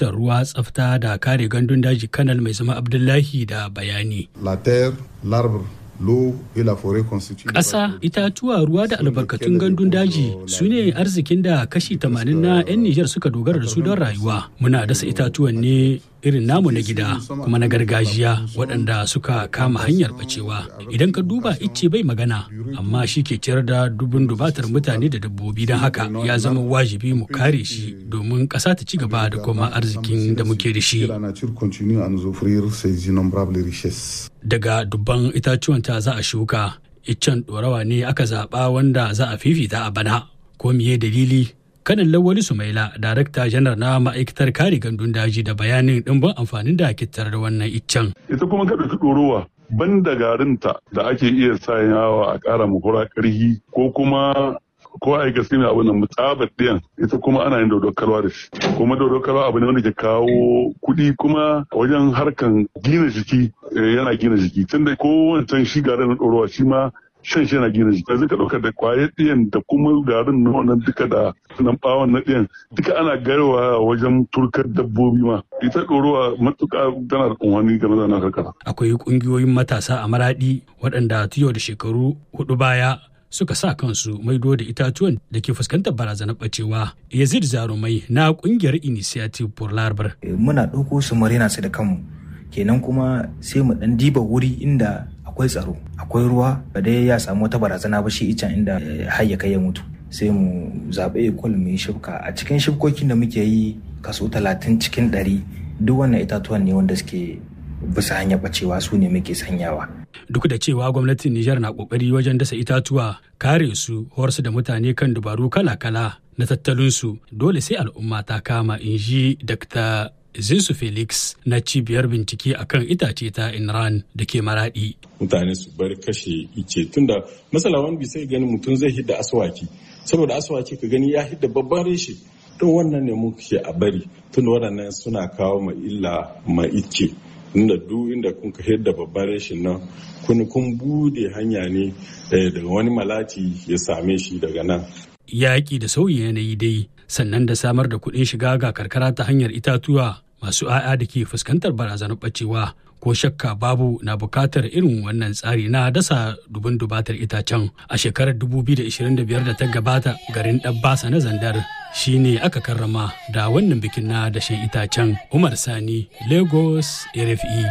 ministan ruwa tsafta da kare gandun daji kanal mai zama abdullahi da bayani La terre, l'arbre, l'eau et la forêt constituent. ƙasa itatuwa ruwa da albarkatun gandun daji su ne arzikin da kashi 80 na 'yan nijar suka dogara da su don rayuwa muna dasa itatuwan ne irin namu na gida kuma na gargajiya waɗanda suka kama hanyar bacewa idan ka duba icce bai magana amma shi ke ciyar da dubun dubatar mutane da dabbobi don haka ya zama wajibi mu kare shi domin ƙasa ta ci gaba da kuma arzikin da muke da shi La nature continue à nous offrir ses innombrables richesses. daga dubban itatuwan ta za a shuka iccen ɗorawa ne aka zaɓa wanda za a fifita a bana ko miye dalili kanin lawali sumaila darakta janar na ma'aikatar kare gandun daji da bayanin ɗimbin amfanin da ake da wannan iccen ita kuma ka ɗauki ɗorowa ban da garinta da ake iya sanyawa a ƙara hura ƙarhi ko kuma ko a yi gaske mai abin nan mutsabar ɗiyan ita kuma ana yin dodon kalwa da shi kuma dodon kalwa abu ne wanda ke kawo kuɗi kuma wajen harkan gina jiki eh, yana gina jiki tunda ko wancan shi garin na ɗorowa shi ma shan shi yana gina jiki yanzu ka ɗauka da kwayar ɗiyan da kuma garin na wannan duka da nan ɓawon na ɗiyan duka ana garwa wajen turkar dabbobi ma ita ɗorowa matuƙa tana da unhani game da na karkara. akwai ƙungiyoyin matasa a maraɗi waɗanda tiyo da shekaru hudu baya suka sa kansu maido da itatuwan da ke fuskantar barazanar bacewa yazid zarumai na ƙungiyar initiative for larbar muna ɗauko su mu rena su da kanmu kenan kuma sai mu ɗan diba wuri inda akwai tsaro akwai ruwa ba dai ya samu wata barazana ba shi icen inda eh, har ya kai ya mutu sai mu zaɓi ekol mu yi shibka a cikin shibkokin da muke yi kaso talatin cikin ɗari duk wannan itatuwan ne wanda suke bisa hanyar ɓacewa su ne muke sanyawa duk da cewa gwamnatin Nijar na kokari wajen dasa itatuwa kare su horsu da mutane kan dubaru kala-kala na tattalinsu dole sai al'umma ta kama in ji Dr. Zinsu Felix na cibiyar bincike akan itace ta Inran da ke maradi. mutane su bar kashe ice tunda masala wani bisa gani mutum zai hidda aswaki saboda aswaki ka gani ya hidda babban reshe to wannan ne muke a bari tunda waɗannan suna kawo ma illa ma ice inda duk inda kun ka hidda babban reshen nan kun kun bude hanya ne eh, daga wani malati ya same shi daga nan Yaƙi da sauyin yanayi dai sannan da samar da kuɗin shiga ga karkara ta hanyar itatuwa masu 'ya'ya da ke fuskantar barazanar ɓacewa ko shakka babu na bukatar irin wannan tsari na dasa dubun dubatar itacen a shekarar 2025 da ta gabata garin ɗabbasa na zandar shine aka karrama da wannan bikin na dashen itacen umar sani lagos rfe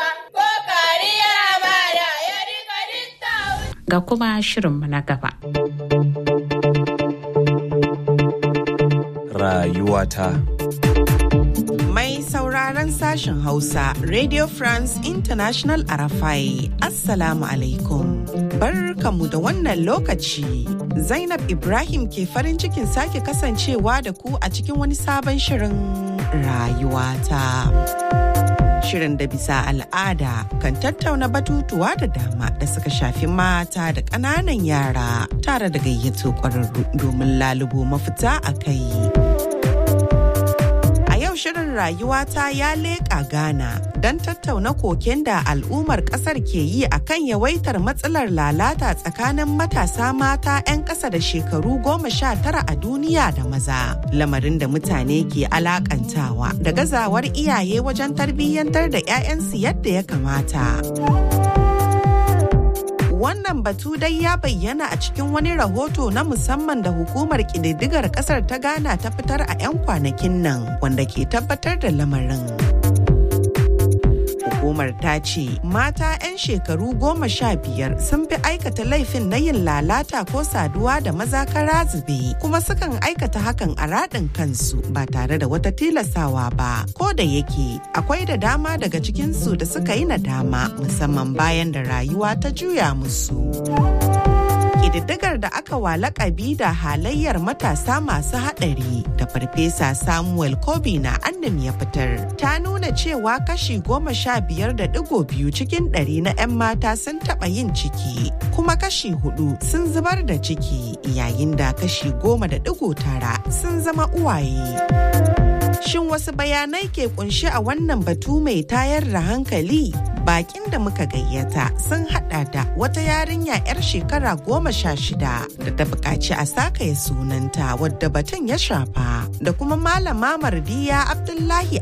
ga kuma shirinmu na gaba. Rayuwata. Mai sauraron sashen Hausa, Radio France International Arafai, Assalamu alaikum. Barkamu da wannan lokaci. Zainab Ibrahim ke farin cikin sake kasancewa da ku a cikin wani sabon shirin rayuwata. Shirin da bisa al'ada kan tattauna batutuwa da dama da suka shafi mata da ƙananan yara tare da gayyato ƙwararru domin lalubo mafita a kai. yau shirin rayuwata ya leƙa Ghana don tattauna koken da al'ummar ƙasar ke yi a kan yawaitar matsalar lalata tsakanin matasa mata 'yan ƙasa da shekaru goma sha tara a duniya da maza. Lamarin da mutane ke alakantawa da gazawar iyaye wajen tarbiyyantar da 'ya'yansu yadda ya kamata. Wannan batu dai ya bayyana a cikin wani rahoto na musamman da hukumar ƙididdigar ƙasar ta Ghana ta fitar a 'yan kwanakin nan wanda ke tabbatar da lamarin. Hukumar ta ce mata 'yan shekaru goma sha biyar sun fi aikata laifin na yin lalata ko saduwa da maza kara zube kuma sukan aikata hakan a raɗin kansu ba tare da wata tilasawa ba. Ko da yake akwai da dama daga cikinsu da suka yi nadama musamman bayan da rayuwa ta juya musu. Ƙididdigar da aka wa lakabi da halayyar matasa masu haɗari da farfesa Samuel Kobi na annam ya fitar ta nuna cewa kashi goma sha biyar da digo biyu cikin ɗari na 'yan mata sun taɓa yin ciki kuma kashi hudu sun zubar da ciki yayin da kashi goma da digo tara sun zama uwaye. Shin wasu bayanai ke kunshi a wannan batu mai tayar da hankali? Bakin da muka gayyata sun hada da wata yarinya 'yar shekara goma sha shida da ta buƙaci a sakaya sunanta wadda batun ya shafa da kuma malama mardiya Abdullahi